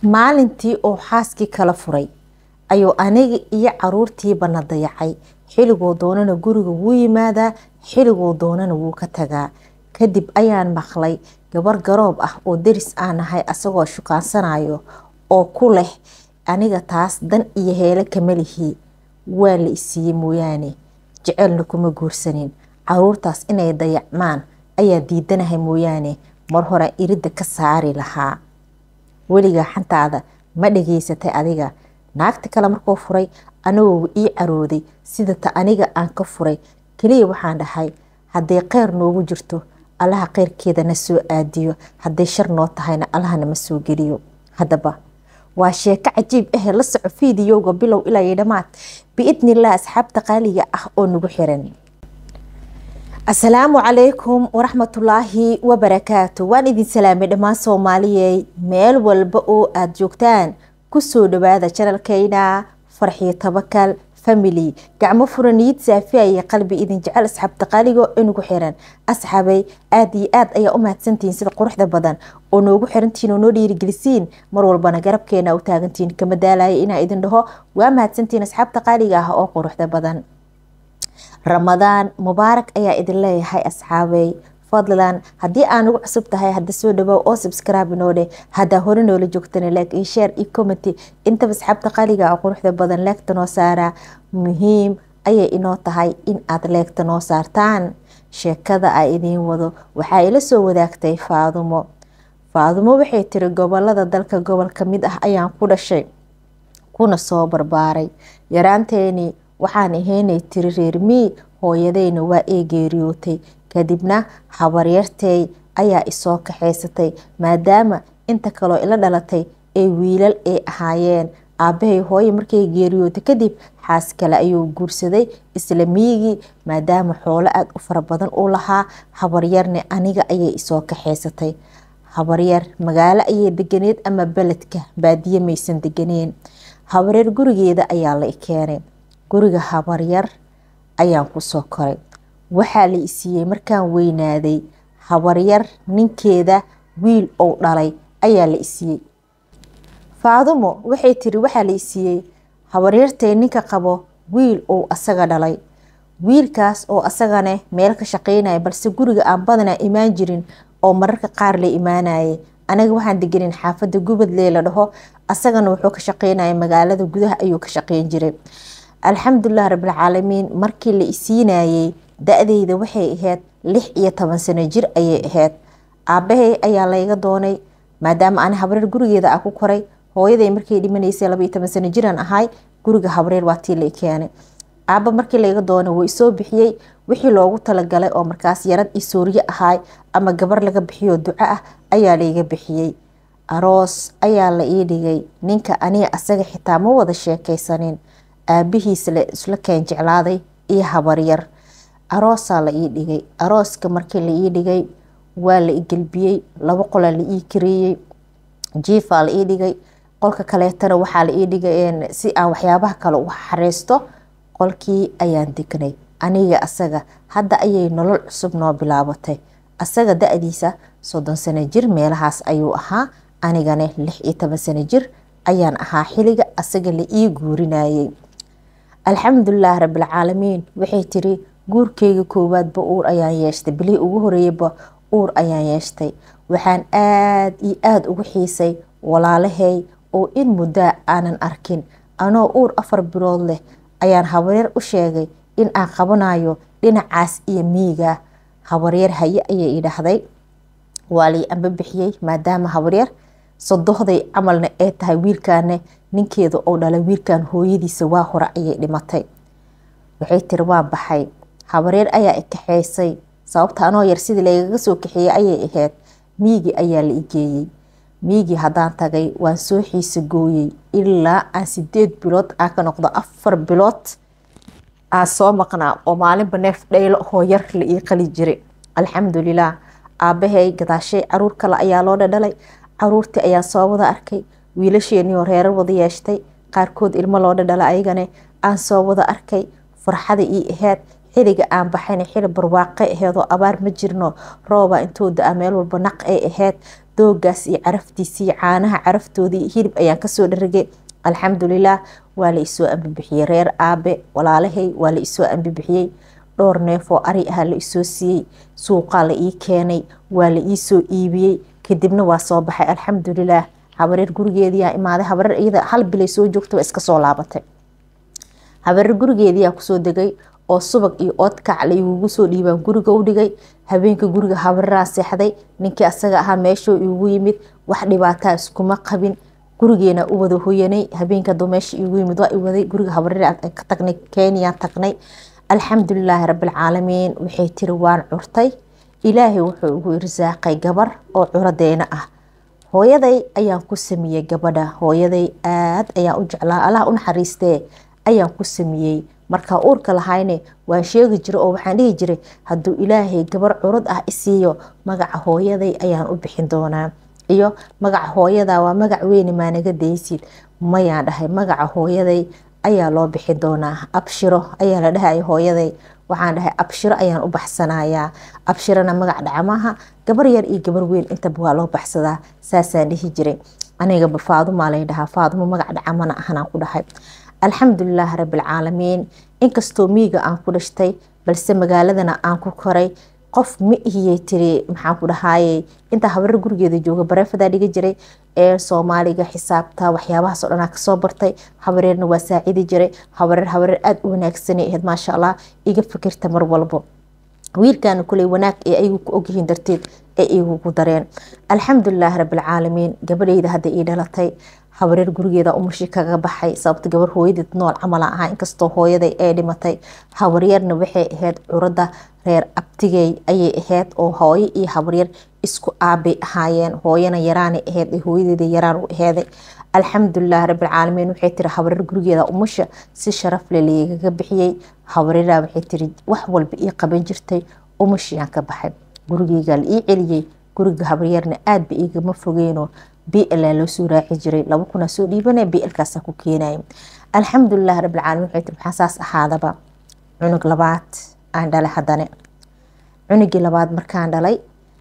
maalintii oo xaaskii kala furay ayuu aniga iyo caruurtiiba na dayacay xiligoo doonana guriga wuu yimaadaa xiligoo doonana wuu ka tagaa kadib ayaan maqlay gabar garoob ah oo deris aan ahay asagoo shukaansanayo oo ku leh aniga taas dan iyo heelo kama lihi waa la isiiyey mooyaane jecelna kuma guursanin caruurtaas inay dayacmaan ayaa diidanahay mooyaane mar hore iridda ka saari lahaa weligaa xantaada ma dhageysatay adiga naagta kale markuu furay anagoo ii carooday sida ta aniga aan ka furay keliya waxaan dhahay hadday kheyr noogu jirto allaha kheyrkeeda na soo aadiyo hadday shar noo tahayna allaha nama soo geliyo haddaba waa sheeko cajiib ahe la soco fiidiyowga bilow ilaa iyo dhammaad biidnillaah asxaabta qaaliga ah oo nagu xiran asalaamu calaykum waraxmatullaahi wabarakaatu waan idin salaamay dhammaan soomaaliyey meel walba oo aada joogtaan kusoo dhawaada janalkeyna farxiyo tabakal family gacmo furaniid saafiya iyo qalbi idin jecel asxaabta qaaligo inugu xiran asxaabay aada iyo aad ayaa u mahadsantihiin sida quruxda badan oo noogu xirantihiin oo noo dhiirigelisiin mar walbana garabkeena u taagantihiin kama daalaya inaa idin dhaho waa mahadsantihiin asxaabta qaaliga ah oo quruxda badan ramadaan mubaarak ayaa idin leeyahay asxaabey fadlan haddii aa nagu cusub tahay hadda soo dhawow oo subscribe inoo dheh haddaa hore noola joogtana like iyo share iyo commenty intaba asxaabta qaaliga oo quruxda badan leegta noo saaraa muhiim ayay inoo tahay in aad leegta noo saartaan sheekada a idiin wado waxaa ila soo wadaagtay faadumo faadumo waxay tiri gobolada dalka gobol ka mid ah ayaan ku dhashay kuna soo barbaaray yaraanteeni waxaan ahaynay tiri reermii hooyadeyna waa ee geeriyootay kadibna habaryartey ayaa isoo kaxaysatay maadaama inta kaloo ila dhalatay ee wiilal ay ahaayeen aabahay hooye markay geeriyootay kadib xaas kale ayuu guursaday isla miigii maadaama xoolo aada u fara badan uu lahaa habaryarne aniga ayay isoo kaxaysatay habaryar magaalo ayay deganeed ama beledka baadiye maysan deganeen habaryar gurigeeda ayaa la keenay guriga habaryar ayaan kusoo koray waxaa la isiiyey markaan weynaaday habaryar ninkeeda wiil ou dhalay ayaa la isiiyey faadumo waxay tiri waxaa la isiiyey habaryartay ninka qabo wiil ou asaga dhalay wiilkaas oo asagane meel ka shaqeynaya balse guriga aan badanaa imaan jirin oo mararka qaar la imaanayay anaga waxaan deganin xaafadda gubadlee la dhaho asagana wuxuu ka shaqeynaya magaalada gudaha ayuu ka shaqeyn jiray alxamdulilah rabilcaalamiin markii la isiinayey da-deyda waxay ahayd lix iyo toban sano jir ayay ahayd aabahay ayaa layga doonay maadaama aan habreer gurigeeda ah ku koray hooyaday markay dhimanaysay labaiyo toban sano jiraan ahay guriga habreer waa tii la keenay aaba markii layga doonay wuu isoo bixiyey wixii loogu talagalay oo markaas yarad iyo sooriye ahaay ama gabar laga bixiyo duco ah ayaa layga bixiyey aroos ayaa la ii dhigay ninka aniga asaga xitaa ma wada sheekaysanin aabihiis la isla keen jeclaaday iyo habaryar aroosaa la ii dhigay arooska markii la ii dhigay waa la igelbiyey laba qolaa la ii kareeyey jiifaa la ii dhigay qolka kaleetana waxaa la ii dhigay si aan waxyaabaha kale u xareysto qolkii ayaan degnay aniga asaga hadda ayay nolol cusub noo bilaabatay asaga da-diisa soddon sano jir meelahaas ayuu ahaa anigana lix iyo toban sano jir ayaan ahaa xiliga asaga la ii guurinayay alxamdulilah rabilcaalamiin waxay tiri guurkeyga koowaadba uur ayaan yeeshtay bilihii ugu horeeyaba uur ayaan yeeshtay waxaan aada iyo aada ugu xiisay walaalahay oo in muddaa aanan arkin anoo uur afar bilood leh ayaan habaryar u sheegay in aan qabanayo dhinacaas iyo miiga habaryar haye ayay idhaahday waa lii amba bixiyey maadaama habaryar sodohday camalna ee tahay wiilkaane ninkeeda oo dhalay wiilkan hooyadiisa waa hore ayay dhimatay waxay tiri waa baxay habareer ayaa ikaxeysay sababta anoo yar sidii lagaga soo kaxeeyey ayay ahayd miigi ayaa la igeeyey miigii haddaan tagay waan soo xiisa gooyey ilaa aan sideed bilood aan ka noqdo afar bilood aan soo maqnaa oo maalinba neef dhaylo hoo yar la ii qali jiray alxamdulilah aabahay gadaashay caruur kale ayaa loo dhadhalay caruurtii ayaan soo wada arkay wiilasheenioo reerar wada yeeshtay qaarkood ilmo loo dhadhala ayagane aan soo wada arkay farxada ii ahayd xiliga aan baxayna xili barwaaqe aheedoo abaar ma jirno rooba intooda a meel walba naq ay ahayd doogaas iyo caraftiisii caanaha caraftoodii hilib ayaan kasoo dharagay alxamdulilah waa la isoo ambibixiyey reer aabe walaalahay waa la isoo ambibixiyey dhowr neefoo ari ah la isoo siiyey suuqaa la ii keenay waa la iisoo iibiyey kadibna waa soo baxay alxamdulilah habareer gurigeediyaa imaaday habareer iyada hal bilay soo joogta waa iska soo laabatay habareer gurigeediyaa kusoo degay oo subag iyo oodkac la igugu soo dhiibaan guriga u dhigay habeenka guriga habareeraa seexday ninkii asaga ahaa meeshuu igu yimid wax dhibaataa iskuma qabin gurigeena u wada hoyanay habeenka haduu meesha igu yimid waa iwaday guriga habareer ka tagnay kenyaan tagnay alxamdulilaahi rabbilcaalamiin waxay tiri waan curtay ilaahay wuxuu ugu irsaaqay gabar oo curadeena ah hooyaday ayaan ku sameeyey gabadha hooyaday aad ayaan u jeclaa allah u naxariistee ayaan ku sameeyey markaa uurka lahayne waan sheegi jiray oo waxaan dhihi jiray hadduu ilaahay gabar curad ah isiiyo magaca hooyaday ayaan u bixin doonaa iyo magaca hooyada waa magac weyne maanaga daysid mayaan dhahay magaca hooyaday ayaa loo bixin doonaa abshiro ayaa la dhahaya hooyaday waxaan dhahay abshiro ayaan u baxsanayaa abshirona magac dhacmaha gabar yar iyo gabar weyn intaba waa loo baxsadaa saasaan dhihi jiray anigaba faadumaa lay dhahaa faadumo magac dhacamana ahanaan ku dhahay alxamdulilaahi rabbilcaalamiin inkastoo miiga aan ku dhashtay balse magaaladana aan ku koray qof ma ihiyay tiri maxaan ku dhahaaye intaa habareer gurigeeda jooga bareefadaa dhiga jiray ee soomaaliga xisaabta waxyaabahaasoo dhanaa kasoo bartay habareerna waa saacidi jiray habareer habareer aada u wanaagsanay ahayd maasha allah iga fikirta mar walbo wiilkaana kuley wanaag ee ayagu ku ogyihiin darteed ee igugu dareen alxamdulilaahi rabbilcaalamiin gabadheyda hadda ii dhalatay habareer gurigeeda umushi kaga baxay sababta gabar hooyadeed nool camala ahaa inkastoo hooyaday ee dhimatay habaryarna waxay ahayd curada reer abtigey ayay ahayd oo hooyo iyo habaryar isku aabay ahaayeen hooyana yaraanay ahayd hooyadeeda yaraan u aheeday alxamdulilah rabbilcaalamiin waxay tiri habareer gurigeeda umusha si sharafle liigaga bixiyey habareeraa waxay tiri wax walba ii qaban jirtay umushiyaan ka baxay gurigeygaa la ii celiyey guriga habaryarna aadba igama fogeyno bl loo soo raaci jiray laba kuna soo dhiibana blkaasa ku keenay alxamdulilah rabbilcaalamiin waxay tiri maxaa saas ahaadaba cunug labaad aan dhalay haddane cunugii labaad markaan dhalay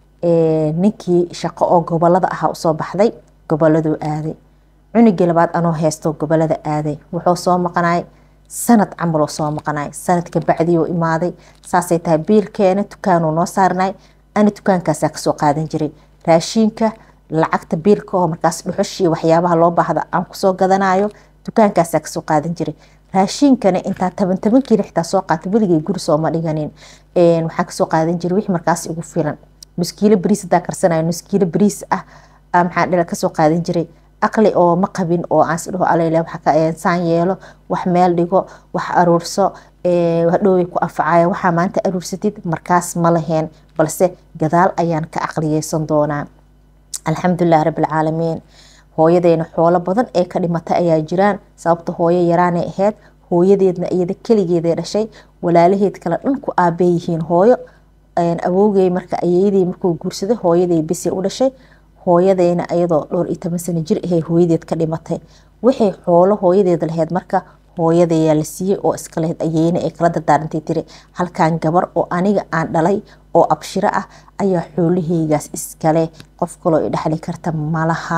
ninkii shaqo oo gobolada ahaa usoo baxday goboladuu aaday cunugii labaad anoo haysto gobolada aaday wuxuu soo maqnay sanad camaloo soo maqnay sanadka bacdioo imaaday saasay tahay biilkeena dukaanuu noo saarnay ani dukaankaasaa kasoo qaadan jiray raashiinka lacagta biilka oo markaas dhuxushii waxyaabaha loo baahda aan kusoo gadanayo dukaankaasaa kasoo qaadan jiray raashiinkana intaa taban taban kiilo xitaa soo qaata weligay guri sooma dhiganin waxaan kasoo qaadan jiray wixii markaas igu filan nuskiilo bariis hadaa karsanayo nuskiilo bariis ah maxaa dhila kasoo qaadan jiray aqli oo ma qabin oo aan isdhaho alele saan yeelo wax meel dhigo wax aruurso hadhooway ku anfacaya waxaa maanta aruursatid markaas ma laheen balse gadaal ayaan ka aqliyeysan doonaa alxamdulilah rabbilcaalamiin hooyadeyna xoolo badan ee ka dhimatay ayaa jiraan sababta hooyo yaraanay ahayd hooyadeedna iyada keligeeday dhashay walaalaheed kale dhan ku aabay yihiin hooyo awowgey marka ayeydey markuu guursaday hooyaday bisi u dhashay hooyadeyna iyadoo dhowr iyo toban sano jir ahay hooyadeed ka dhimatay waxay xoolo hooyadeed lahayd marka hooyadayaa la siiyey oo iska lahayd ayeyna ay kala dardaarantay tiri halkan gabar oo aniga aan dhalay oo abshiro ah ayaa xoolaheygaas iskale qof kaloo i dhexli karta malaha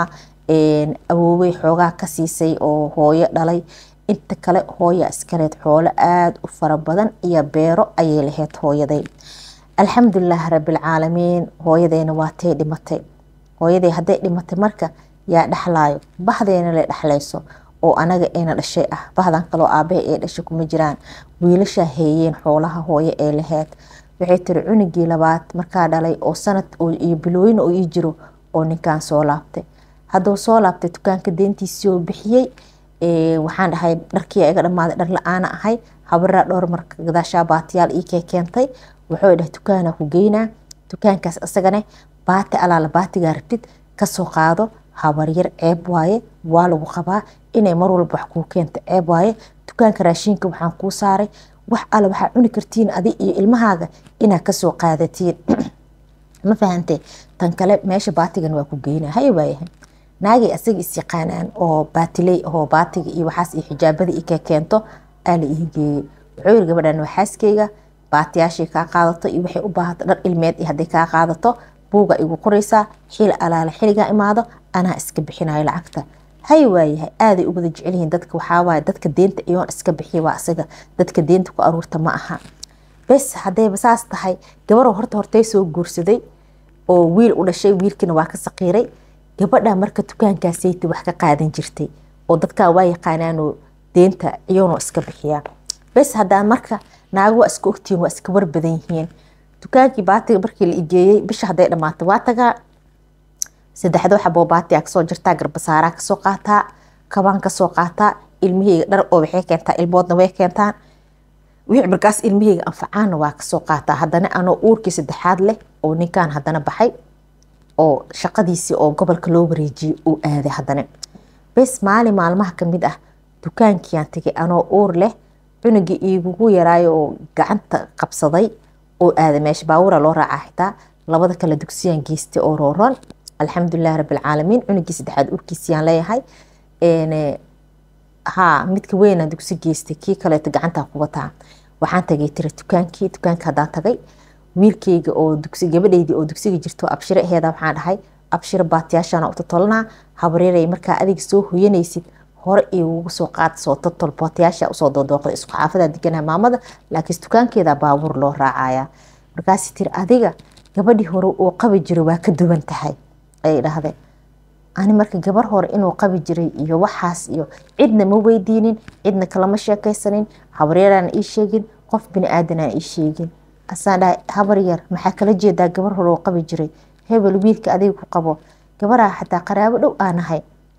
awoobey xoogaa ka siisay oo hooyo dhalay inta kale hooya iskaleed xoolo aada u fara badan iyo beero ayay lahayd hooyaday alxamdulilah rabbilcaalamiin hooyadeyna waatay dhimatay hooyaday hadday dhimatay marka yaa dhexlaayo bahdeena la dhexlayso oo anaga eena dhashay ah bahdan kaloo aabaha ee dhashay kuma jiraan wiilashaa heeyeen xoolaha hooyo ee laheyd waxay tiri cunugii labaad markaa dhalay oo sanad iyo bilooyin oo ii jiro oo ninkan soo laabtay hadduu soo laabtay dukaanka deentiisii oo bixiyey waxaan dhahay dharkii iga dhamaaday dhar la-aana ahay habaraa dhowr marka gadaashaa baatiyaal ii kee keentay wuxuu dhahay dukaana ku geynaa dukaankaas isagane baati alaala baatigaa rabtid kasoo qaado habaryar ceeb waaye waa lagu qabaa inay mar walba wax kuu keento ceeb waaye dukaanka raashiinka waxaan kuu saaray wax alle waxaa cuni kartiin adi iyo ilmahaaga inaad kasoo qaadatiin ma fahantee tan kale meesha baatigan waa ku geynaa hay waayahay naagay asaga is yaqaanaan oo baatiley ahoo baatiga iyo waxaas iyo xijaabada i ka keento aa la ii geeyey wuxuu yiri gabadhan waa xaaskeyga baatiyaashii kaa qaadato iyo waxay u baahato dhar ilmeed iyo hadday kaa qaadato buuga igu qoraysaa xil alaale xiligaa imaado anaa iska bixinayo lacagta hay waayahay aaday u wada jecelyihiin dadka waxaawaay dadka deenta iyoon iska bixiya waa isaga dadka deenta ku aruurta ma aha bes haddayba saas tahay gabaroo horta hortay soo guursaday oo wiil u dhashay wiilkiina waa ka saqiiray gabadha marka dukaankaasayta wax ka qaadan jirtay oo dadkaa waa yaqaanaanoo deenta iyoonoo iska bixiyaa bes hadaa marka naago waa iska ogtihiin waa iska war badan yihiin dukaankii baatiga markii la igeeyey bisha hadday dhammaatay waa tagaa saddexdoo xaboo baatiga kasoo jirtaa garbasaaraa kasoo qaataa kabaan kasoo qaataa ilmaheyga dhar oo waxay keentaa ilmoodna way keentaan wixii markaas ilmaheyga anfacaana waa kasoo qaataa haddana anoo uurkii saddexaad leh oo ninkan haddana baxay oo shaqadiisii oo gobolka loo wareejiyey uu aaday haddana bes maalin maalmaha kamid ah dukaankiiaan tegay anoo uur leh cunugii iigugu yaraayo oo gacanta qabsaday oo aaday meesha baawura loo raacaa xitaa labada kale dugsiyaan geystay oo rooron alxamdulilahi rabbilcaalamiin cunugii saddexaad urkiisiyaan leeyahay ha midka weynaan dugsi geystay kii kaleeto gacantaa ku wataa waxaan tagay tira dukaankii dukaanka haddaan tagay wiilkeyga oo dugsi gabadheydii oo dugsiga jirto abshiro aheeda waxaan dhahay abshiro baatiyaashaana u totolnaa habreeray markaa adiga soo hoyanaysid hore igugu soo qaad soo totol bootayaasha usoo doodooqda isku xaafadaa deganaha maamada laakiin dukaankeeda baabuur loo raacaya markaasi tiri adiga gabadhii hore oo qabi jiray waa ka duwan tahay ayay dhahdeen ani marka gabar hore inuu qabi jiray iyo waxaas iyo cidna ma weydiinin cidna kalama sheekaysanin habreeraan ii sheegin qof bini aadanaan ii sheegin asaan dhahay habar yar maxaa kala jeedaa gabar hore oo qabi jiray hebel wiilka adiga ku qabo gabaraa xataa qaraabo dhow aanahay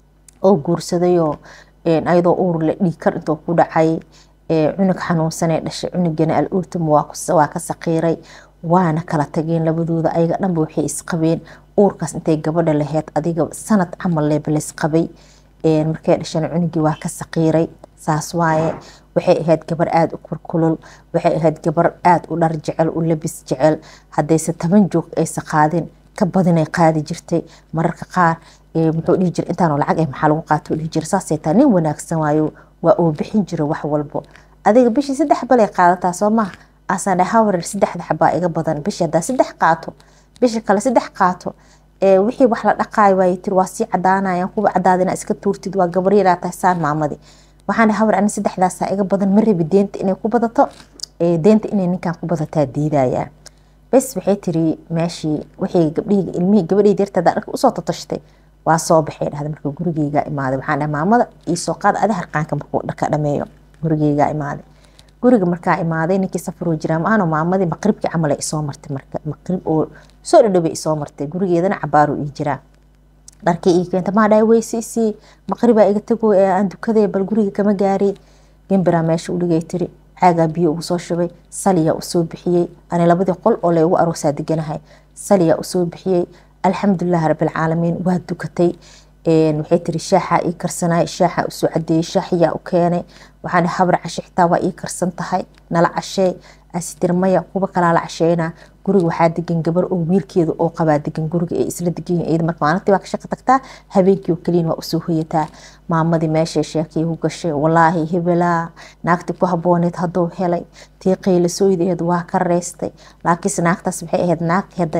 oo guursadayoo ayadoo uur le dhiikar intuu ku dhacay cunug xanuunsanee dhashay cunugana al uurtama waa ka saqiiray waana kala tageen labadooda ayaga dhanba waxay isqabeen uurkaas intay gabadha laheyd adiga sanad camal leeba laysqabay markay dhashana cunugii waa ka saqiiray saas waaye waxay ahayd gabar aada u kurkulul waxay ahayd gabar aada u dhar jecel u labis jecel haddayse toban joog aysa qaadin ka badinay qaadi jirtay mararka qaar muxuu dhihi jira intaanoo lacag eh maxaa lagu qaato dhihi jira saasay taa nin wanaagsan waayo waa uu bixin jira wax walbo adiga bishii saddex balay qaadataa soo maha asaan dhahay hawarer saddexda xabaa iga badan bishii haddaa saddex qaato bisha kale saddex qaato wixii wax la dhaqaayo waay tiri waa sii cadaanayaan kuwa cadaadina iska tuurtid waa gabar yaraa tahay saan maamadi waxaan dhahay hawar ani saddexdaasaa iga badan ma rabi deenta inay ku badato deenta inay ninkan ku badataa diidayaa bes waxay tiri meeshii wixii gabdhihii ilmihii gabadhii deertada dharka usoo tatashtay waa soo baxay dhahda marka gurigeyga imaaday waxaan dhahay maamada iisoo qaada adi harqaanka markuu dharka dhameeyo gurigeyga imaaday guriga markaa imaaday ninkii safaroo jiraa maano maamadii maqribkii camal ay isoo martay marka maqrib oo soo dhadhaway isoo martay gurigeedana cabaaru ii jiraa dharkii ii keenta maa dhahay weysiisii maqribaa iga tago ee aan dukadee bal guriga kama gaaray gembiraa meesha u dhigay tiri caagaa biyo ugu soo shubay saliyaa usoo bixiyey ani labadii qol oo laygu aroosaa deganahay saliyaa usoo bixiyey alxamdulilahi rabbilcaalamiin waa dukatay waxay tiri shaaxa ii karsanay shaaxa usoo cadeeyey shaaxiyaa u keenay waxaan habar cashe xitaa waa ii karsan tahay nala cashee asitir maya kuwa kalaa la casheynaa guriga waxaa degan gabar oo wiilkeeda oo qabaa degan guriga ay isla degan yihiin marka maalintii waa ka shaqo tagtaa habeenkii oo keliyan waa usoo hoyataa maamadii meeshay sheekay u gashay walaahi hebelaa naagti ku habooneed hadduu helay tii qaylasooydeed waa ka reystay laakiinse naagtaas waxay ahayd naag hadda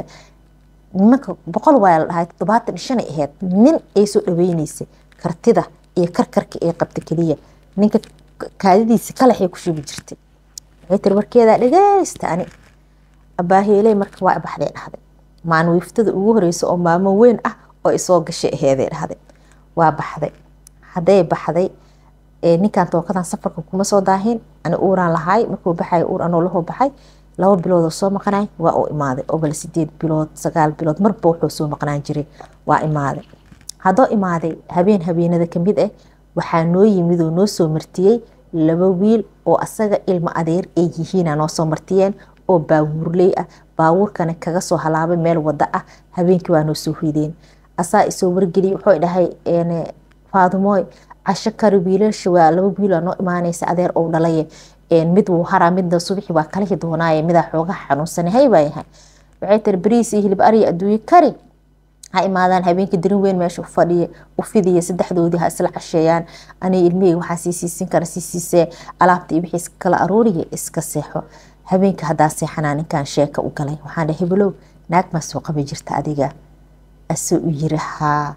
nimanka boqol waa la dhahay toddobaatan shanay ahayd nin ay soo dhaweyneysay kartida iyo karkarka ay qabta keliya ninka kaadidiisa kalaxay ku shubi jirtay waxay tiri warkeedaa dhageysta ani abaaheeley marka waa baxday dhahday maanwiiftada ugu horeysa oo maamo weyn ah oo isoo gashay aheeday dhahday waa baxday hadday baxday ninkan tookadan safarka kuma soo daahin ani uuraan lahaay markuu baxay uur anoo lahoo baxay laba biloodoo soo maqnay waa uu imaaday oo bal sideed bilood sagaal bilood marba wuxuu soo maqnaan jiray waa imaaday haddoo imaaday habeen habeenada kamid ah waxaa noo yimid oo noo soo martiyey laba wiil oo asaga ilmo adeer ay yihiina noo soo martiyeen oo baawuurley ah baawuurkana kaga soo halaabay meel wada ah habeenkii waa noo soo hoydeen asaa isoo wargeliyay wuxuu dhahay faadumooy casho kari wiilasha waa laba wiilaa noo imaanaysa adeer ou dhalaye mid wuu haraa midna subaxi waa kalihi doonaaye midaa xoogaha xanuunsan hay baa yahay waxay tiri bariis iyo hilib ariya adduunye kari ha imaadaan habeenkii darin weyn meesha ufadhiya u fidiya saddexdoodii ha isla casheeyaan aniga ilmiheyga waxaa sii siisin kara sii siisee alaabta iyo wixii iska kala arooriya iska seexo habeenka haddaa seexanaa ninkan sheeka u galay waxaan dhahay hebelow naag maa soo qabi jirta adiga asoo u yiri haa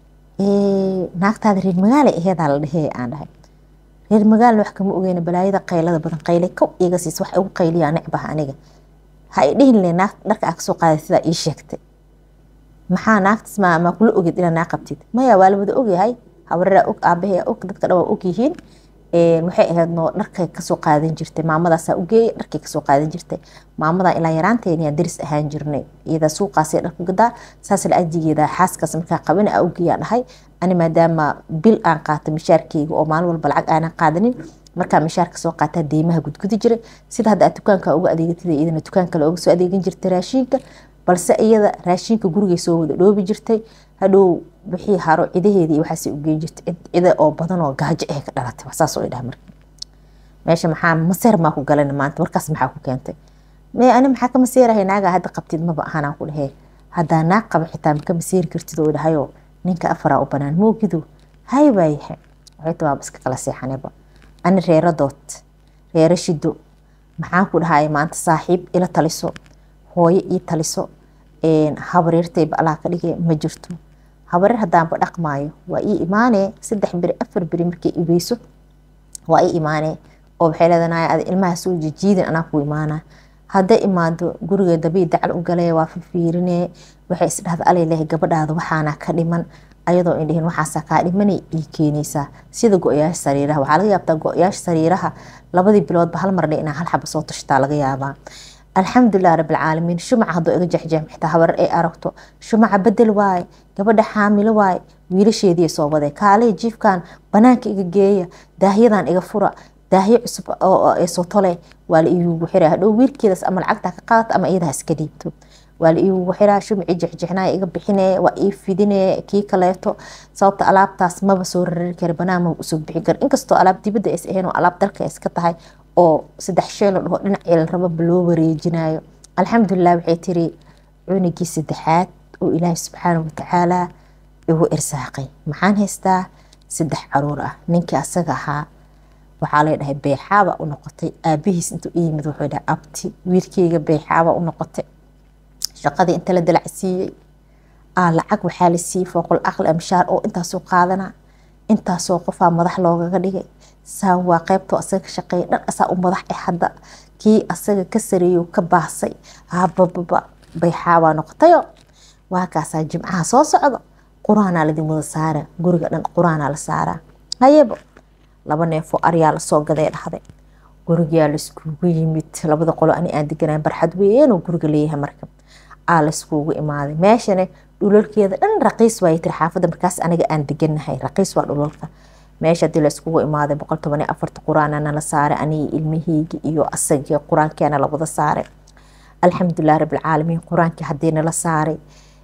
naagtaada reer magaala aheedaa la dhehee aan dhahay reer magaalna wax kama ogeyna balaayada qaylada badan qayle kow iga siis wax igu qayliyaa necbaha aniga ha i dhihin le naag dharka aa kasoo qaaday sidaa ii sheegtay maxaa naagtas maa maa kula ogid inaa naa qabtid maya waa la wada ogyahay habareraa og aabaheyaa og dadka dhan waa ogyihiin waxay ahayd noo dharkay kasoo qaadan jirtay maamadaasaa ugeeya dharkay kasoo qaadan jirtay maamadaa ilaa yaraanteeniyaa daris ahaan jirnay iyadaa suuqaasay dharku gadaa saas la ajigeeda xaaskaas markaa qabana aa ugeeyaa dhahay ani maadaama bil aan qaata mishaarkeyga oo maalin walba lacag aanan qaadanin markaa mishaarka soo qaataa deymaha gudgudi jiray sida hadda aad dukaanka uga adeegatida iyadana dukaan kale uga soo adeegan jirtay raashiinka balse iyada raashiinka gurigay soo wada dhoobi jirtay hadhow wixii haro cidaheedii waxaasay ugeyn jirtay cida oo badan oo gaajo eh ka dhalatay saas oo dhaha marka meesha maxaa maseer maa ku galan maanta warkaas maxaa ku keentay mee ani maxaa ka maseerahay naagaa hadda qabtid maba ahanaan ku dhahee haddaa naag qaba xitaa maka maseeri kartid oo dhahayoo ninka afaraa u banaan moogido hay baa yahay waxay tabaaba iska kala seexaneba ani reeradood reero shido maxaan ku dhahay maanta saaxiib ila taliso hooyo ii taliso habareertayba allah ka dhigay ma jirto habareer haddaanba dhaqmaayo waa ii imaanee saddex beri afar beri markay ibeyso waa ii imaanee oo waxay leedanay ada ilmaha soo jijiidin anaa ku imaana hadday imaado guriga dabii dacal u galee waa fifiirinee waxay isdhahda alay lehay gabadhaada waxaana ka dhiman ayadoo indhihin waxaasaa kaa dhimanay ii keenaysaa sida go-yaasha sariiraha waxaa laga yaabtaa go-yaasha sariiraha labadii biloodba hal marne inaa hal xaba soo tashtaa laga yaabaa alxamdulilah rabilcaalamiin shumaca hadduu iga jexjeex xitaa habarar ay aragto shumaca bedel waaye gabadha xaamilo waaye wiilasheedii soo waday kaalay jiifkan banaanka iga geeya daahyadan iga fura daahyo cusub oo soo tole waa la iigugu xiraa hadhow wiilkeedaas ama lacagtaa ka qaadata ama iyadaha iska dhiibto waa la iigugu xiraa shumacii jexjexnaa iga bixinee waa ii fidinee kii kaleeto sababta alaabtaas maba soo rari kara banaan maba usoo bixin kara inkastoo alaab dibadda ays ahayn oo alaab dalka iska tahay oo saddex shee la dhaho dhinacii la rababa loo wareejinayo alxamdulilah waxay tiri cunigii saddexaad oo ilaahay subxaana watacaala igu irsaaqay maxaan haystaa saddex caruur ah ninkii asaga ahaa waxaa lay dhahay beexaaba u noqotay aabihiis intuu i yimid wuxuu dhahay abti wiilkeyga beexaaba u noqotay shaqadii inta la dalacsiiyey aa lacag waxaa la siiyey fooqul aqli amshaar oo intaasoo qaadana intaasoo qofaa madax loogaga dhigay saan waa qeybtoo asaga ka shaqeeya dhan asaa u madax eh hadda kii asaga ka sareeyo ka baasay habababa bayxaabaa noqotayo waa kaasaa jimcaha soo socdo qur-aanaa ladin wada saara guriga dhan qur-aanaa la saaraa hayebo laba neefoo aryaa lasoo gaday dhahday gurigaa laiskugu yimid labada qolo ani aan deganaa barxad weynoo guriga leeyahay marka aa laiskugu imaaday meeshane dhulalkeeda dhan raqiis waay tiri xaafadda markaas aniga aan deganahay raqiis waa dhulalka meesha hadii laiskugu imaaday boqol toban iyo afarta qur-aanana la saaray anigi ilmaheygi iyo asagii qur-aankeena la wada saaray alxamdulilah rabilcaalamiin qur-aankii haddii nala saaray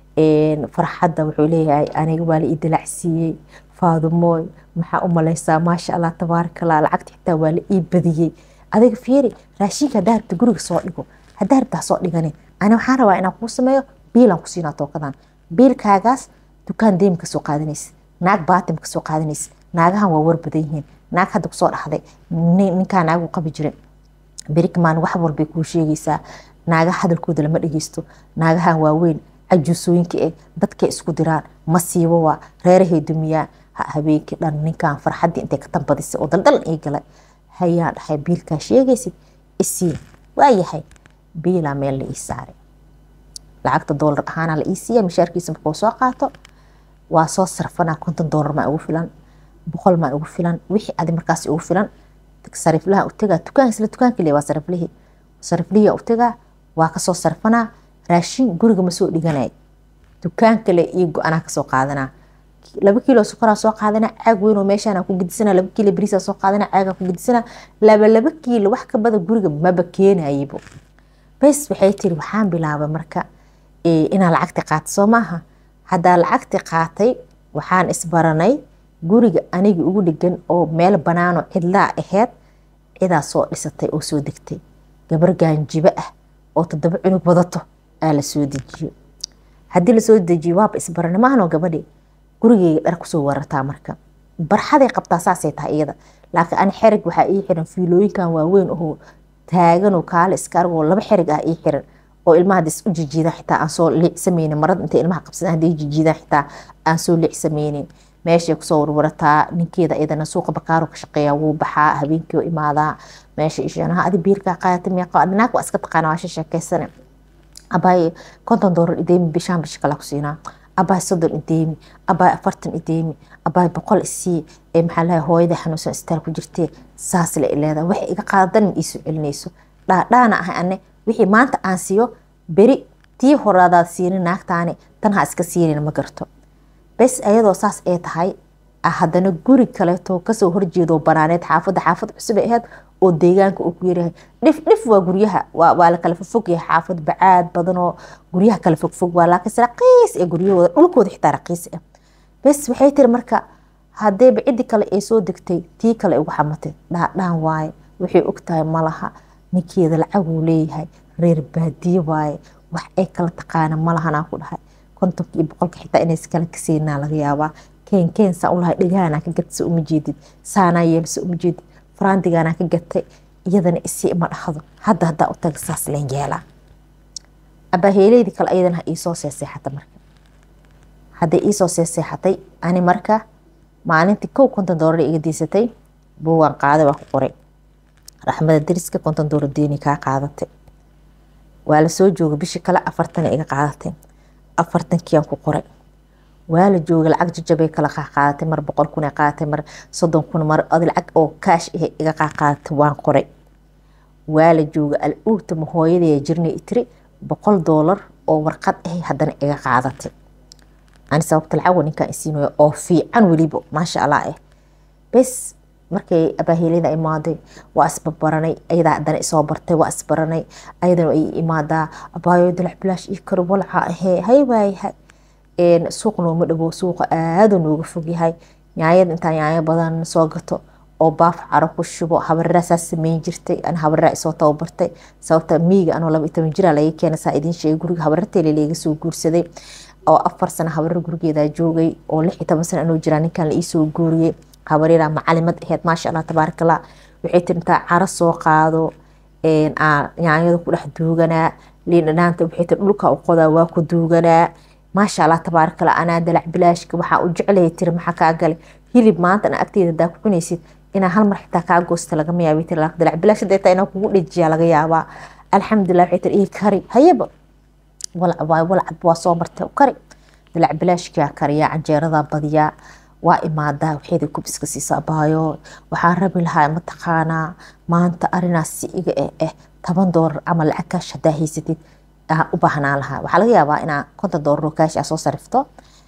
farxadda wuxuu leeyahay aniga waa la ii dalacsiiyey faadumooy maxaa u maleysaa maasha allah tabaarakallah lacagta xitaa waa la ii badiyey adiga fiiri raashinka haddaa rabta guriga soo dhigo haddaa rabtaa soo dhigani ani waxaan rabaa inaan kuu sameeyo biilaan ku siinaa tookadan biilkaagaas dukaan deemi kasoo qaadanaysa naag baatim kasoo qaadanaysa naagahan waa war badan yihiin naag hadda kusoo dhaxday ninkaa naagu qabi jiray berikmaan wax walbay kuu sheegaysaa naagaha hadalkooda lama dhegeysto naagahan waaweyn cajuusooyinka eh dadkay isku diraan masiibo waa reerahay dumiyaan habeenkii dhan ninkan farxaddii intay ka tambadisay oo daldal ii galay hayaan dhahay biilkaa sheegaysid isii waa yahay biilaa meel la ii saaray lacagta doolar ahaana la ii siiya mishaarkiisa markuu soo qaato waa soo sarfanaa konton doolar maa ugu filan boqol maa ugu filan wixii adi markaas ugu filan sariflaha u tagaa dukaan isla dukaanka le waa sariflihii sariflihii u tagaa waa kasoo sarfanaa raashin guriga ma soo dhiganay dukaan kale iyo go-anaa kasoo qaadanaa laba kiilo sokoraa soo qaadana caag weyn oo meeshaan ku gedisana laba kiilo bariisa soo qaadana caagaa ku gedisana laba laba kiilo wax ka badan guriga maba keenayibo bes waxay tiri waxaan bilaabay marka inaan lacagti qaato soo maaha haddaa lacagti qaatay waxaan isbaranay guriga aniga ugu dhegan oo meel banaanoo cidlaa aheyd cidaa soo dhisatay oo soo degtay gabar gaanjibo ah oo toddoba cunug wadato aa la soo dejiyo haddii lasoo dejiyo waaba isbarana maahanoo gabadhi gurigeyga dhar kusoo warataa marka barxaday qabtaa saasay tahay iyada laakiin ani xerig waxaa ii xiran fiilooyinkan waaweyn oo taaganoo kaale iska argoo laba xerig ah ii xiran oo ilmaha hadii u jijiidaan xitaa aan soo liicsameynin marada intay ilmaha qabsadaan hadii jijiidaan xitaa aan soo liicsameynin meeshay kusoo warwarataa ninkeeda iyadana suuqa bakaaro ka shaqeeya wuu baxaa habeenkii imaadaa meesha ishanaha adi biilkaa qaadata meeqa naag waa iska taqaana waa sheekeysane abaay konton doolar ideemi bishaan bishi kala ku siinaa abaay soddon ideemi abaay afartan ideemi abaay boqol isii ee maxaa lahay hooyada xanuunsan istaal ku jirtee saas la ileeda waxay iga qaadadan ma iisoo celinayso dhaadhaana ah ane wixii maanta aan siiyo beri tii horaadaad siinin naagtaani tan ha iska siinin ma garto bes ayadoo saas ay tahay haddana guri kaleeto kasoo horjeedo banaaneed xaafadda xaafad cusub ay ahayd oo deegaanka uu ku yaryahay dhif dhif waa guryaha waa la kala fogfog yahay xaafad bacaad badan oo guryaha kala fogfog waa laakiinse raqiis ee guryahooda dhulkooda xitaa raqiis ah bes waxay tiri marka hadeeba ciddi kale ay soo degtay tii kale ay ugu xamatay dhaadhaan waaye waxay ogtahay malaha ninkeeda lacaguu leeyahay reer baadiye waaye wax ay kala taqaana malahanaa ku dhahay kontonka iyo boqolka xitaa inays kala kaseenaa laga yaabaa keen keen saa ulahay dhagahanaa ka gatsa uma jeedid saanaa yeelsa uma jeedid faraandigaanaa ka gatay iyadana isii ima dhahdo hadda haddaa u taga saas leen yeelaa abaaheeleydii kale iyadana ha iisoo seeseexata marka hadday iisoo seeseexatay ani marka maalintii kow konton doolar iga diisatay buugaan qaaday waa ku qoray raxmada dariska konton doolar deeni kaa qaadatay waa la soo jooga bishii kale afartana iga qaadatay afartankiiaan ku qoray waa la jooga lacag jajabay kala qaadatay mar boqol kun qaadatay mar soddon kun mar ad lacag oo kaash ah iga qaadatay waan qoray waa la jooga al-uugta ma hooyadaya jirnay itiri boqol doolar oo warqad ah haddana iga qaadatay ani sababta lacag ninkaan isiinayo oo fiican weliba maasha allah ah bes markay abaaheelada imaaday waa isbabaranay ayadaa haddana isoo bartay waa isbaranay ayadana ay imaadaa abaayo dalac bilaash ii karo walca ahee hay waayahay suuq nooma dhawo suuqa aada nooga fogyahay nyaayada intaa nyaayo badan soo gato oo baaf caro ku shubo habareraa saa sameyn jirtay an habareraa isoo tababartay sababta miiga anoo laba iyo toban jira laga keena saa idiin sheegay guriga habararteele laga soo guursaday oo afar sano habarar gurigeedaa joogay oo lix iyo toban sano anoo jiraa ninkan la iisoo guuriyey habareeraa macalimad aheyd maasha allah tabaaraka allah waxay tiri intaa caro soo qaado nyaanyada ku dhex duuganaa liindhanaanta waxay tiri dhulka u qodaa waa ku duuganaa maasha allah tabaaraka allah anaa dalac bilaashka waxaa u jeclaya tiri maxaa kaa galay hilib maanta ana agteeda hadaa ku cunaysid inaa hal mar xitaa kaa goosta lagama yaabay tiri dalac bilaash deetaa inaa kugu dhejiyaa laga yaabaa alxamdulilah waxay tiri ii kari hayaba walac waay walacad waa soo martay kari dalac bilaashkaa kariyaa canjeeradaa badiyaa waa imaadaa waxeeda kubiska siisa abaayo waxaan rabi lahaa mataqaanaa maanta arinaas si iga eh eh toban doolar ama lacag kaash hadaa haysatid u baahnaan lahaa waxaa laga yaabaa inaa konton doolar oo kaash aa soo sarifto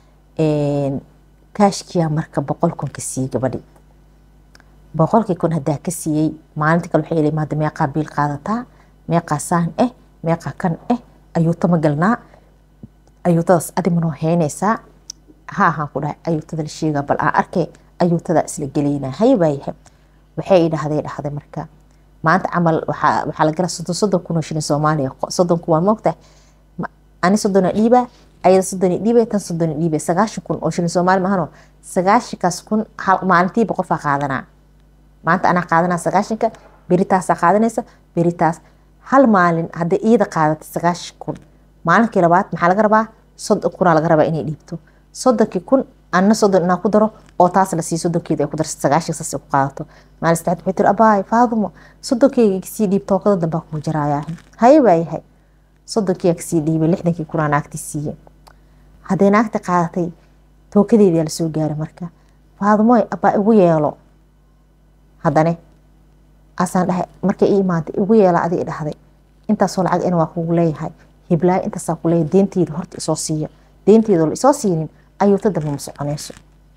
kaashkiyaa marka boqol kun ka siiyey gabadhi boqolkii kun hadaa ka siiyey maalinta kale waxay imaada meeqaa biil qaadataa meeqaa saan eh meeqaa kan eh ayuuta ma galnaa ayuutadaas adi manoo heynaysaa ha ahaan ku dhahay ayuutada la sheegaa bal aan arkay ayuutadaa isla gelaynaa hay waayahay waxay idhahday dhahday marka maanta camal waxaa la gala soddon soddon kun oo shilin soomaaliya soddon kun waa moogtahay ani soddona dhiibaa ayada soddon dhiibay tan soddon dhiibay sagaashan kun oo shilin soomaali mahano sagaashankaas kun maalintiiba qofaa qaadanaa maanta anaa qaadanaa sagaashanka beritaasaa qaadanaysa beritaas hal maalin hadday iyada qaadatay sagaashan kun maalinkii labaad maxaa laga rabaa soddon kunaa laga rabaa inay dhiibto soddonkii kun anna soddon inaa ku daro oo taas la siiyo soddonkeeda ay ku darsa sagaashan saas ku qaadato maalin saddexaad waxay tiri abaay faadumo soddonkeyga kasii dhiib tookada dambaa kuu jaraayaa haye waayahay soddonkiyaa kasii dhiibay lixdankii kunaa naagtii siiyey hadday naagta qaadatay tookadeedaa lasoo gaaray marka faadumoy abaa igu yeelo haddane asaan dhahay markay ii imaaday igu yeela adig dhahday intaasoo lacag in waa kugu leeyahay hiblaayo intaasaa ku leeyahay deenteyda horta isoo siiya deenteyda la isoo siinin ayuuta dambe ma soconayso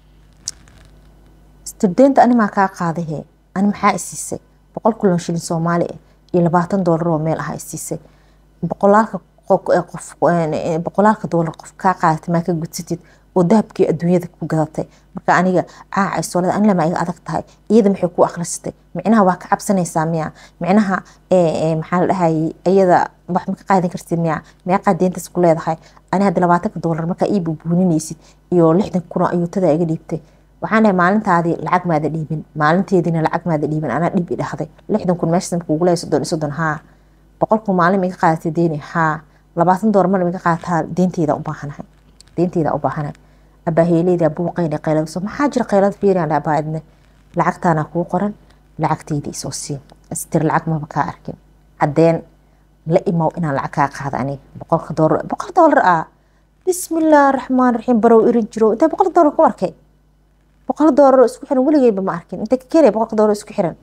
studeenta animaa kaa qaadahe ani maxaa isiisay boqol kulon shilin soomaali ah iyo labaatan doolar oo meel ah isiisay boqolaalka qof boqolaalka doolar qof kaa qaadatay maa ka gudsatid oo dahabkii adduunyada ku gadatay marka aniga caaca soolada ani lama iga adag tahay iyada maxay ku akhrisatay micnaha waa ka cabsanaysaa miya micnaha maxaa la dhahayay iyada wax ma ka qaadan kartid miya meeqaa deentaas ku leedahay ani hadda labaatanka doolar markaa ii bubuuninaysid iyo lixdan kunoo ayuutada iga dhiibtay waxaan dhahay maalintaadii lacag maada dhiibin maalinteediina lacag maada dhiibin anaa dhib i dhahday lixdan kun meeshaas marka ugu leeyahay soddon iyo soddon haa boqol kun maalin iga qaadatay deeni haa labaatan doolar mar iga qaataa deenteyda u baahanahay deenteyda u baahanahay abaaheeleyda buuqayna qaylada soo maxaa jira qaylada fiiriyaan abaadne lacagtaana kuu qoran lacagteyda isoo sii istir lacag maba kaa arkin caddeen la imow inaan lacag kaa qaada aniga boqolka doolar boqol doolar ah bismillaahi raxmaan raxiim barow irin jiro intee boqol doolar ku arkay boqol doolar oo isku xiran weligeyba ma arkin intee ka keenaya boqolka doolar isku xiran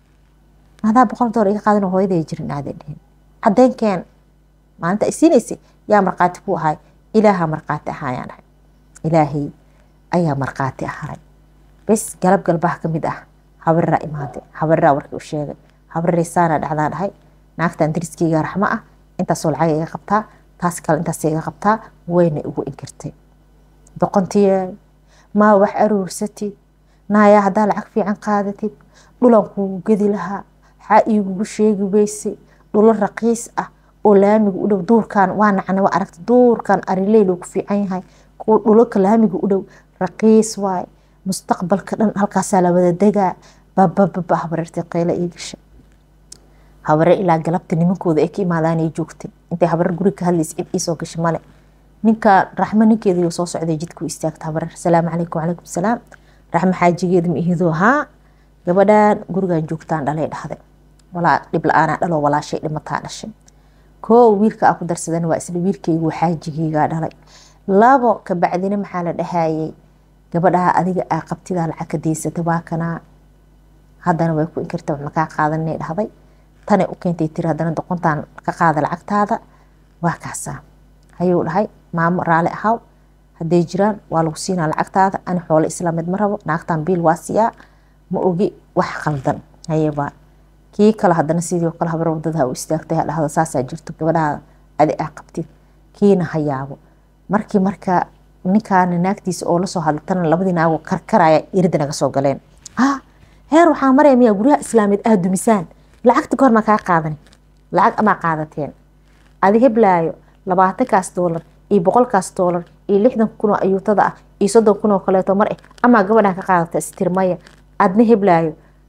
maadaa boqol doolar iga qaadan hooyaday jirin aaday dhihin caddeenkeen maalinta ay siinaysay yaa markhaati ku ahay ilaaha markhaati ahaayaan ahay ilaahay ayaa markhaati ahay bes galab galbaha ka mid ah habareraa imaaday habareraa warkii u sheegay habarerey saana dhacdaa dhahay naagtan dariskeyga raxmo ah intaasoo lacag iga qabtaa taas kale intaas iga qabtaa wayna igu inkirtay doqontiye maa wax aruursatid naayaa haddaa lacag fiican qaadatid dhulan kuugu gedi lahaa xaa iigugu sheegi weysay dhulo raqiis ah oo laamiga u dhow duurkan waa nacna waa aragta duurkan arileyl ku fiican yahay kuwa dhulaka laamiga u dhow raqiis waaye mustaqbalka dhan halkaasaa la wada degaa babababa habareertay qayla ii gasha habareer ilaa galabta nimankooda ay ka imaadaanay joogtay intay habareer guriga ka hadlaysa cid iisoo gasha male ninka raxmo ninkeedii soo socday jidku istaagta habareer salaamu calaykum wacalaykum salaam raxmo xaajigeeda ma ihidoo haa gabadhan gurigan joogtaan dhalay dhahday walaa dhib la-aanaa dhaloo walaashay dhimataa dhashay koo wiilka aa ku darsadan waa isla wiilkaygu xaajigeygaa dhalay labo kabacdina maxaa la dhahayay gabadhaha adiga aa qabtidaa lacag ka deysata waa kanaa haddana way ku inkirta wax makaa qaadanay dhahday tanay u keentay tiri haddana doqontaan ka qaada lacagtaada waa kaasaa hayuu dhahay maamo raali ahaw hadday jiraan waa lagu siinaa lacagtaada ani xoolo islaameed ma rabo naagtan biil waa siyaa ma ogi wax qaldan hayebaa kii kale haddana sidii kale habar wadada u istaagtay dhahdo saasaa jirto gabadhaha adi aa qabtid kiina hayaabo markii marka ninkaana naagtiisa oo lasoo hadlatana labadii naagoo karkaraya irida naga soo galeen ha heer waxaa maraya miyaa guryaha islaameed aad dumisaan lacagta kahor maa kaa qaadani lacag amaa qaadateen adi heblaayo labaatankaas doolar iyo boqolkaas doolar iyo lixdan kun oo ayuutada ah iyo soddon kun oo kaleeto mar eh amaa gabadhan ka qaadata istirmaya adna heblaayo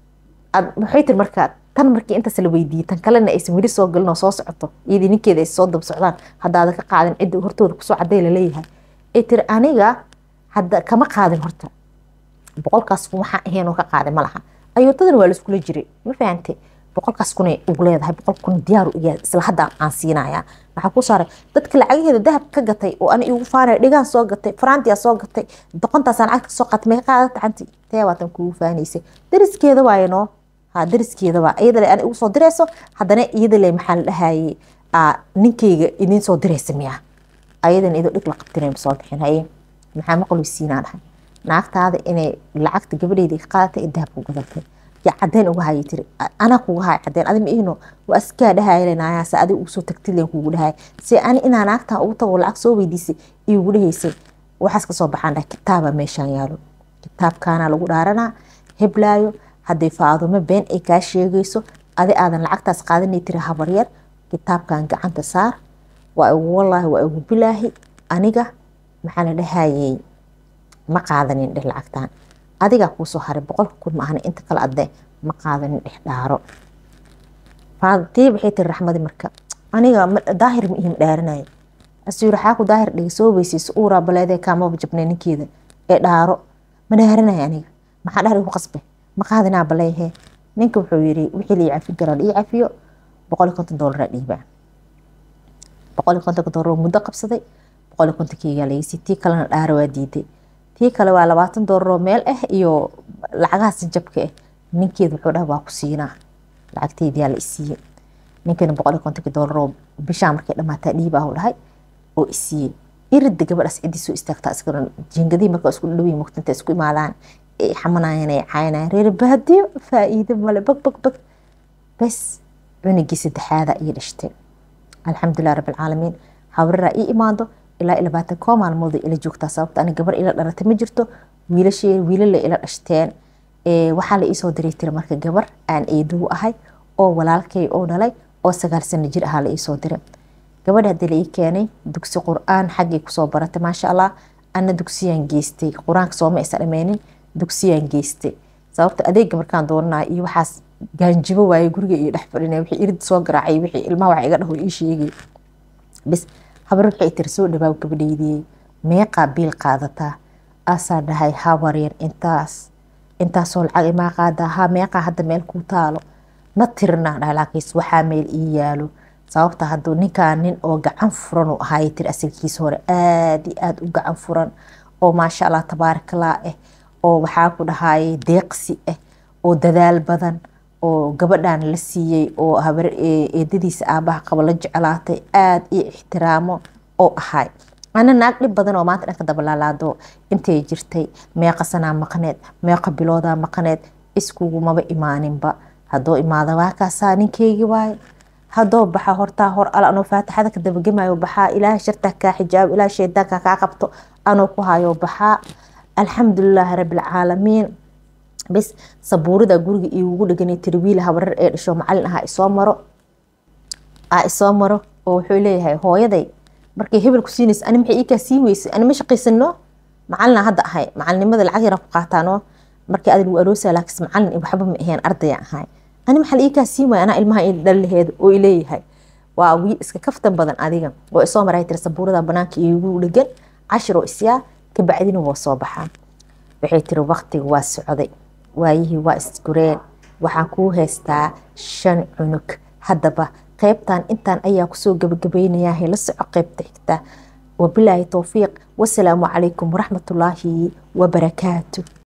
waxay tiri markaa tan markii intaas la weydiiyey tan kalena aysan weli soo galin oo soo socoto iyadii ninkeeda ay soo daba socdaan haddaada ka qaadin cidda hortooda kusoo caday laleeyahay ay tiri aniga hadda kama qaadin horta boqolkaas kun waxaa ahayn oo ka qaaday ma laha ayuutadana waa laiskula jiray ma fahante boqolkaas kunay ugu leedahay boqol kun diyaaru iga isla hadda aan siinaya waxaa ku saaray dadka lacagaheeda dahab ka gatay oo ana igu faanaya dhigaan soo gatay farantiyaa soo gatay doqontaasaan lacagta soo qaatay may qaadata canti tee waatan kugu faanaysay dariskeeda waaye noo ha dariskeeda waa iyada le ana igu soo dirayso haddana iyada le maxaa la dhahayay ninkeyga idin soo diraysa miya ayadana idoo dhig la qabtinay soo bixin haye maxaa maqluysiinaa dhahay naagtaada inay lacagta gabadheydii ka qaadatay ee dahab ku gadatay yaa cadeen uga hayay tiri anaa kuga hay cadeen adi ma ihno waa iskaa dhahaylanaayaase adiga ugu soo tagtilen kugu dhahay se ani inaa naagtan ugu tago lacag soo weydiisay iugu dhahaysay waxaas kasoo baxaan dhahay kitaaba meeshaan yaalo kitaabkaana lagu dhaaranaa heblaayo hadday faadumo been ay kaa sheegayso adi aadan lacagtaas qaadanay tiri habaryar kitaabkan gacanta saar waa igu wallaahi waa igu bilaahi aniga maxaa la dhahayay ma qaadanin dheh lacagtan adigaa kuusoo haray boqolka kun maahna inta kale adde ma qaadanin dhex dhaaro tii waxay tiri raxmadi marka aniga daahir ma ihim dhaaranaya asuu yiri xaaku daahir dhiga soo weysayso uuraa baleedee kaamaba jabnay ninkeeda ee dhaaro ma dhaaranaya aniga maxaa dhahar igu qasbay ma qaadinaa baleehee ninka wuxuu yiri wixii la cafin karaa ii cafiyo boqol iyo konton doolara dhiibaa boqol iyo kontonka doolar muddo qabsaday boqol iyo kontonkeygaa lageysay tii kalena dhaara waa diiday tii kale waa labaatan doolaroo meel ah iyo lacagahaas jabka ah ninkeed wuxuu dhaha waa ku siinaa lacagteydiyaa la isiiyey ninkana boqol iyo kontonki doolaroo bishaa markay dhamaataa dhiibaa u dhahay oo isiiyey irida gabadhaas ciddii soo istaagtaa iskana jiingadihii marka isku dhawiyi mugtinta isku imaadaan ay xamanayaan ay caynayaan reer baadiyo faa'iido male bag bag bag bes cunugii saddexaada iyo dhashtay alxamdulilah rabbilcaalamiin habraraa ii imaado ilaa labaatan koo maalmooda ila joogtaa sababta ani gabar ila dhalatay ma jirto wiilashee wiilala ila dhashteen waxaa la iisoo diray tiri marka gabar aan eedugu ahay oo walaalkay oo dhalay oo sagaal sano jir ahaa la iisoo diray gabadha hadii la ii keenay dugsi qur-aan xaggay kusoo baratay maasha allah ana dugsiyaan geystay qur-aanka sooma isa dhameynin dugsiyaan geystay sababta adeega markaan doonanaya iyo waxaas gaanjibo waaye guriga iyo dhex fadhinay wixii irid soo garaacay wixii ilmaha wax iga dhaho ii sheegay bis habar waxay tiri soo dhawaaw gabadhaydiyey meeqaa biil qaadataa aasaa dhahay habaryar intaas intaasoo lacag imaa qaadaa ha meeqaa hadda meel kuu taalo na tirina dhahay laakiis waxaa meel ii yaalo sababta hadduu ninkaan nin oo gacan furan uu ahaayay tiri asagiisa hore aada iyo aada u gacan furan oo maasha allah tabaarakallah ah oo waxaa ku dhahayay deeqsi ah oo dadaal badan oo gabadhan la siiyey oo habar eedadiisa aabaha qabo la jeclaatay aada iyo ixtiraamo oo ahay ana naag dhib badan oo maanta dhanka dabalaalaado intay jirtay meeqa sanaa maqneed meeqa biloodaa maqneed iskugumaba imaaninba haddoo imaada waakaasaa ninkeygii waaye haddoo baxa hortaa hor al anoo faatixada ka dabagemayo baxaa ilaahay shartaa kaa xijaabo ilaahay shaydaanka kaa qabto anoo ku hayo baxaa alxamdulilaahi rabbilcaalamiin bis sabuurida guriga iigugu dheganay tiri wiil habarar ee dhasho macalin ahaa isoo maro aa isoo maro oo wuxuu leeyahay hooyaday markay hebel ku siinaysa ani maxay iikaa sii weysay ani ma shaqaysano macalina hadda ahay macalinimada lacag yara ku qaataano markii adin uu aroosaa laakiin macalin waxba ma aheen ardaya ahay ani maxaa iikaa sii waay anaa ilmaha dhal laheed oo ileeyahay waa wiil iska kaftan badan adiga oo isoo maray tiri sabuurada banaanka iigu dhegan cashir oo isyaa kabacdina waa soo baxaa waxay tiri waqtiga waa socday waayihii waa isgureen waxaan kuu haystaa shan cunug haddaba qaybtan intaan ayaa kusoo gabagabaynayaa la soco qaybta xigta wabilaahi towfiiq wasalaamu calaykum waraxmatullaahi wabarakaatu